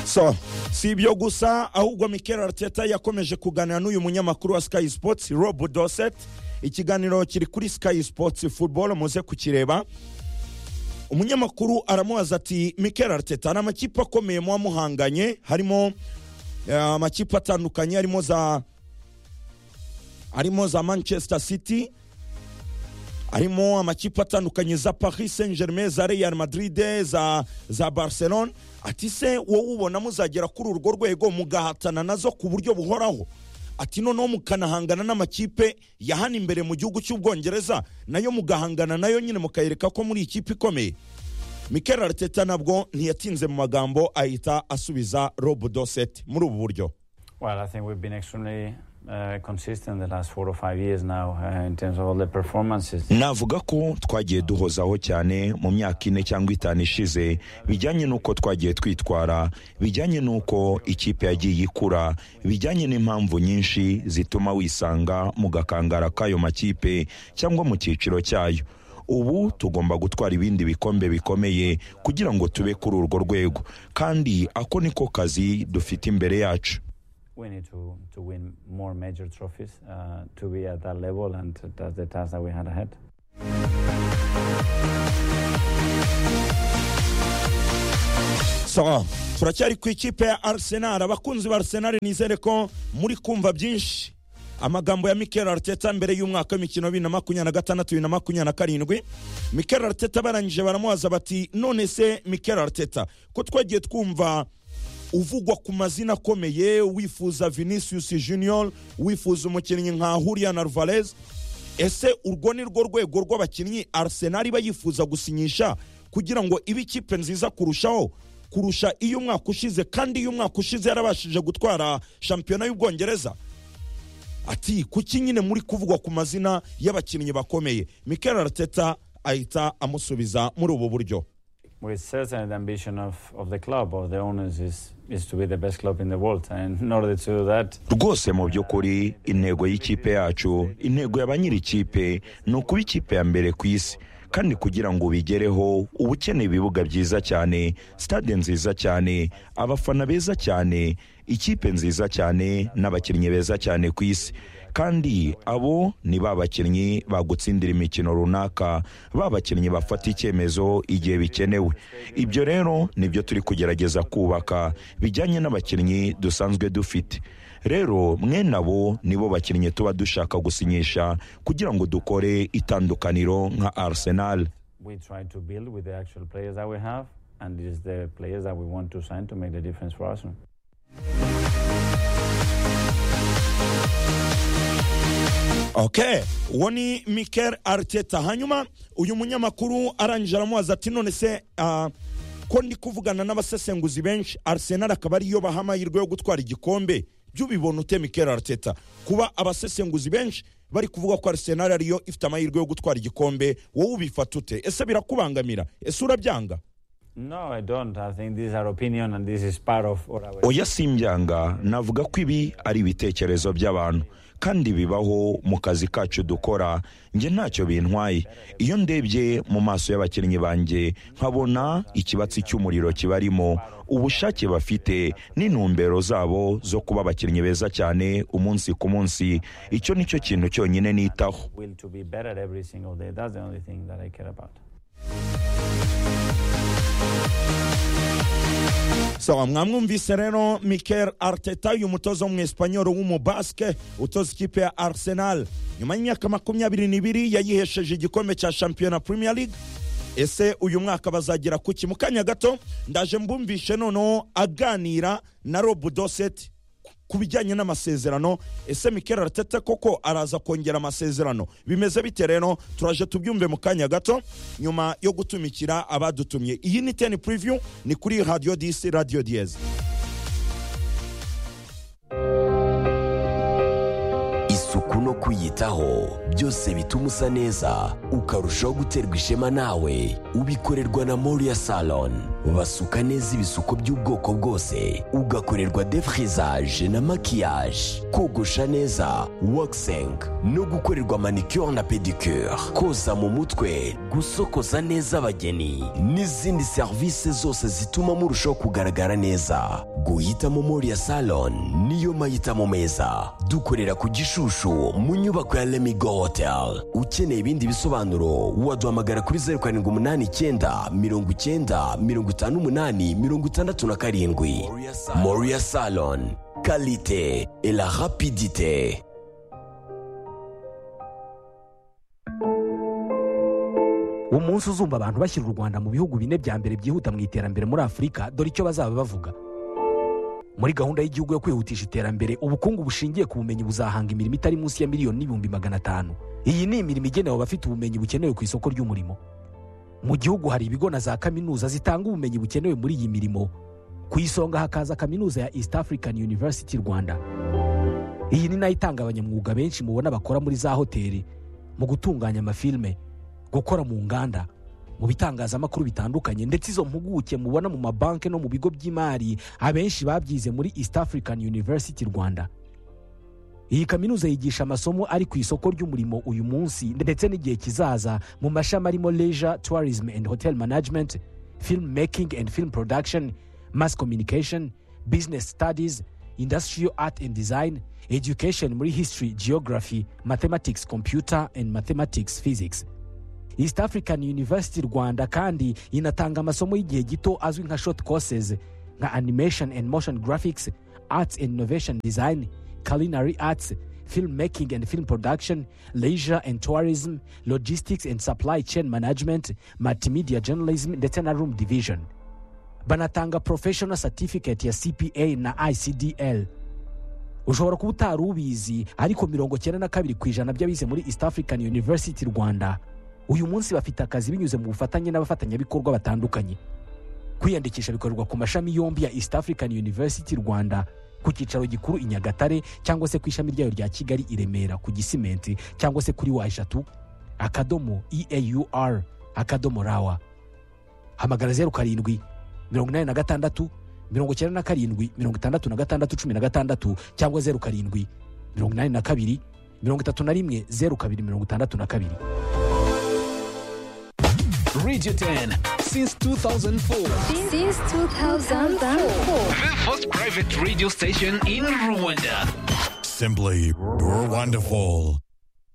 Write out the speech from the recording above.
so si ibyo gusa ahubwo mikel arteta yakomeje kuganira n'uyu munyamakuru wa sky sports rob doset ikiganiro kiri kuri sky sports football muze kukireba umunyamakuru aramubaza ati mikel arteta hari amakipe akomeye muba muhanganye harimo eh, amakipe atandukanye harimo za harimo za manchester city harimo amakipe atandukanye za paris saint germain za real madrid za, za barcelone ati se wowe ubona muzagera kuri urwo rwego mugahatana nazo ku buryo buhoraho ati noneho mukanahangana n'amakipe ya hano imbere mu gihugu cy'ubwongereza nayo mugahangana nayo nyine mukayereka ko muri ikipe ikomeye mikel arteta nabwo ntiyatinze mu magambo ahita asubiza rob doset muri ubu buryo Well, I think we've been extremely uh, consistent the last four or five years now uh, in terms of all the performances. navuga ko twagiye duhozaho cyane mu myaka ine cyangwa itanu ishize bijyanye n'uko twagiye twitwara bijyanye n'uko ikipe yagiye ikura bijyanye n'impamvu nyinshi zituma wisanga mu gakangara k'ayo makipe cyangwa mu cyiciro cyayo ubu tugomba gutwara ibindi bikombe bikomeye kugira ngo tube kuri urwo rwego kandi ako niko kazi dufite imbere yacu We need to, to win more major trophies uh, to be at that level, and that's the task that we had ahead. sawa turacyari ku ikipe ya arsenal abakunzi ba arsenal nizere ko muri kumva byinshi amagambo ya mikel arteta mbere y'umwaka w'imikino bibiri na makumyabiri na gatandatu bibiri na makumyabiri na karindwi mikel arteta barangije baramubaza bati none se mikel arteta ko twagiye twumva uvugwa ku mazina akomeye wifuza vinicius junior wifuza umukinnyi nka hurian alvarez ese urwo ni rwo rwego rw'abakinnyi arsenal iba yifuza gusinyisha kugira ngo ibe ikipe nziza kurushaho kurusha iyo umwaka ushize kandi iyo umwaka ushize yarabashije gutwara shampiyona y'ubwongereza ati kuki nyine muri kuvugwa ku mazina y'abakinnyi bakomeye mikel arteta ahita amusubiza muri ubu buryo Well, certainly the ambition of, of the club, of the owners, is, is to be the best club in the world. And in order to do that, rwose mu by'ukuri intego y'ikipe yacu intego ya ba nyir'ikipe ni ukuba ikipe ya mbere ku isi kandi kugira ngo ubigereho uba ukeneye ibibuga byiza cyane sitade nziza cyane abafana beza cyane ikipe nziza cyane n'abakinnyi beza cyane ku isi kandi abo ni ba bakinnyi bagutsindira imikino runaka ba bakinnyi bafata icyemezo igihe bikenewe ibyo rero nibyo turi kugerageza kubaka bijyanye n'abakinnyi dusanzwe dufite rero mwene abo nibo bakinnyi tuba dushaka gusinyisha kugira ngo dukore itandukaniro nka arsenal we try to build with the actual players that we have, and it is the players that we want to sign to make the difference for Arsenal. okay uwo ni mikel arteta hanyuma uyu munyamakuru arangije aramubaza ati none se ah, ko ndi kuvugana n'abasesenguzi benshi arsenal akaba ariyo baha amahirwe yo gutwara igikombe by'ubibona ute mikel arteta kuba abasesenguzi benshi bari kuvuga ko arsenal ariyo ifite amahirwe yo gutwara igikombe wowe ubifata ute ese birakubangamira ese urabyanga No, I don't. I think these are opinion, and this is part of what our. oya simbyanga navuga ko ibi ari ibitekerezo by'abantu kandi bibaho mu kazi kacu dukora njye ntacyo bintwaye iyo ndebye mu maso y'abakinnyi banjye nkabona ikibatsi cy'umuriro kibarimo ubushake bafite n'intumbero zabo zo kuba abakinnyi beza cyane umunsi ku munsi icyo ni cyo kintu cyonyine nitaho will to be better every single day. That's the only thing that I care about. sawa mwamwumvise rero mikel arteta uyu mutoza w'umwesipanyoro w'umubaske utoza ikipe ya arsenal nyuma y'imyaka makumyabiri n'ibiri yayihesheje igikombe cya shampiyona premier league ese uyu mwaka bazagera ku ki mu kanya gato ndaje mbumvishe noneho aganira na rob doset ku- ku bijyanye n'amasezerano ese mikel arteta koko araza kongera amasezerano bimeze bite rero turaje tubyumve mu kanya gato nyuma yo gutumikira abadutumye iyi ni teni puriviyu ni kuri radiyo disi radiyo diyeze isuku no kuyitaho byose bituma usa neza ukarushaho guterwa ishema nawe ubikorerwa na moriya salon basuka neza ibisuko by'ubwoko bwose ugakorerwa defrizaje na makiyaje kogosha neza wakisengi no gukorerwa manicure na pedicure koza mu mutwe gusokoza neza abageni n'izindi serivisi zose zituma murushaho kugaragara neza guhitamo moriya salon niyo mahitamo meza dukorera ku gishushu mu nyubako ya lemigo hotel ukeneye ibindi bisobanuro waduhamagara kuri zeru karindwi umunani icyenda mirongo icyenda mirongo itanu umunani mirongo itandatu na karindwi moriya salon kalite et la rapidite umunsi uzumva abantu bashyira u rwanda mu bihugu bine bya mbere byihuta mu iterambere muri afurika dore icyo bazaba bavuga muri gahunda y'igihugu yo kwihutisha iterambere ubukungu bushingiye ku bumenyi buzahanga imirimo itari munsi ya miliyoni n'ibihumbi magana atanu iyi ni imirimo igenewe abafite ubumenyi bukenewe ku isoko ry'umurimo mu gihugu hari ibigo na za kaminuza zitanga ubumenyi bukenewe muri iyi mirimo ku isonga hakaza kaminuza ya east african university rwanda iyi ni nayo itanga abanyamwuga benshi mubona bakora muri za hoteli mu gutunganya amafilime gukora mu nganda mu bitangazamakuru bitandukanye ndetse izo mpuguke mubona mu mabanki no mu bigo by'imari abenshi babyize muri east african university rwanda iyi kaminuza yigisha amasomo ari ku isoko ry'umurimo uyu munsi ndetse n'igihe kizaza mu mashami arimo leisure tourism and hotel management film making and film production mass communication business studies industrial art and design education muri history geography mathematics computer and mathematics physics east african university rwanda kandi inatanga amasomo y'igihe gito azwi nka short courses nka animation and motion graphics arts and innovation design culinary arts film making and film production leisure and tourism logistics and supply chain management multimedia journalism ndetse na room division banatanga professional certificate ya cpa na icdl ushobora kuba utari ubizi ariko mirongo cyenda na kabiri ku ijana by'abize muri east african university rwanda uyu munsi bafite akazi binyuze mu bufatanye n'abafatanyabikorwa batandukanye kwiyandikisha bikorerwa ku mashami yombi ya east african university rwanda ku cyicaro gikuru i nyagatare cyangwa se ku ishami ryayo rya kigali i remera ku gisimenti cyangwa se kuri wa eshatu akadomo eaur akadomo rawa hamagara zeru karindwi mirongo inani na gatandatu mirongo icyenda na karindwi mirongo itandatu na gatandatu cumi na gatandatu cyangwa zeru karindwi mirongo inani na kabiri mirongo itatu na rimwe zeru kabiri mirongo itandatu na kabiri Radio 10 since 2004. Since 2004. The first private radio station in Rwanda. Simply, you're wonderful.